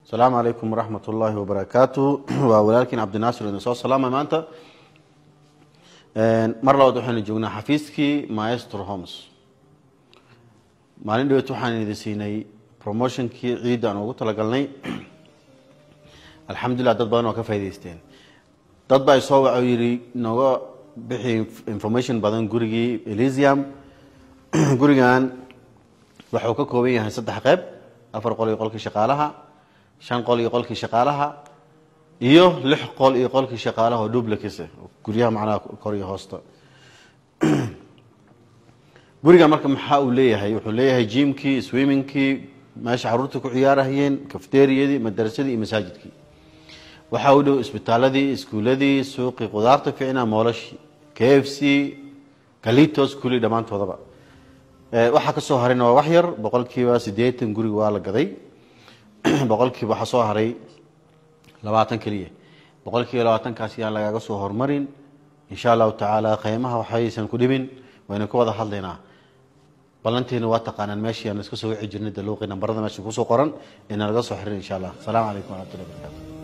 asalaamu calaykum waraxmat ullaahi wabarakaatu waa walaalkiin cabdinaasir idin soo salaamay maanta mar labaad waxaynu joognaa xafiiskii maestro homes maalin dhaweet waxaan idin siinay promotionkii ciidda aan ugu talagalnay alxamdulilah dad badan oo ka faa'idaysteen dad baa isoo waxa yidhi nooga bixi information badan gurigii elysium gurigan waxuu ka kooban yahay saddex qeyb afar qol iyo qolkii shaqaalaha shan qol iyo qolkii shaqaalaha iyo lix qol iyo qolkii shaqaalaha oo dublakis guryaha macnaha kor iyo hoosta guriga marka maxaa uu leeyahay wuxuu leeyahay jimkii swimmingkii meesha caruurta ku ciyaarahayeen kafteriyadii madarasadii iyo masaajidkii waxaa u dhow isbitaaladii iskuuladii suuqii qudaarta ficna moolashii k f c kalitos kuli dhammaantoodaba waxaa ka soo harayna waa wax yar boqolkiiba siddeetan guriga waa la gaday boqolkiiba waxaa soo haray labaatan keliya boqolkiiba labaatankaas yaan lagaaga soo hormarin insha allahu tacaala qiimaha waxaysan ku dhibin waynu ka wada hadlaynaa ballantiina waa taqaanaan meeshii aan iska soo wici jirnay daluuqi nambarada meesha kusoo qoran ina laga soo xirin insha allah asalaamu calaykum waraxmatullahi barakatu